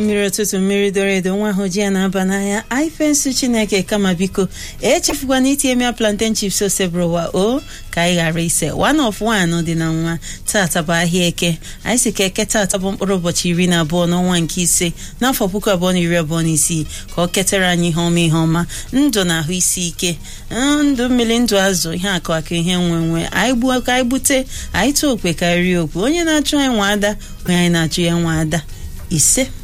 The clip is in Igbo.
mmiri ụtụtụ mmiri doro edo nwa ahụ ji ya na-aba n'anya aifensu chineke kama biko echefukwana itinye mia plantain chips osebrowa o ka anyị ghara ise one of one dị na nwa tata bụ ahịa eke anyị si ka eke tata bụ mkpụrụ ụbọchị iri na abụọ n'ọnwa nke ise n'afọ puku abụọ na iri abụọ na isii ka ọ ketara anyị ihe ọma ihe ọma ndụ na ahụ isi ike ndụ mmiri ndụ azụ ihe akụ aka ihe nwe nwe anyị gbuo ka anyị gbute anyị tụọ okwe ka anyị rie okwe onye na-achụ anyị nwa ada onye anyị na-achụ ya nwa ada ise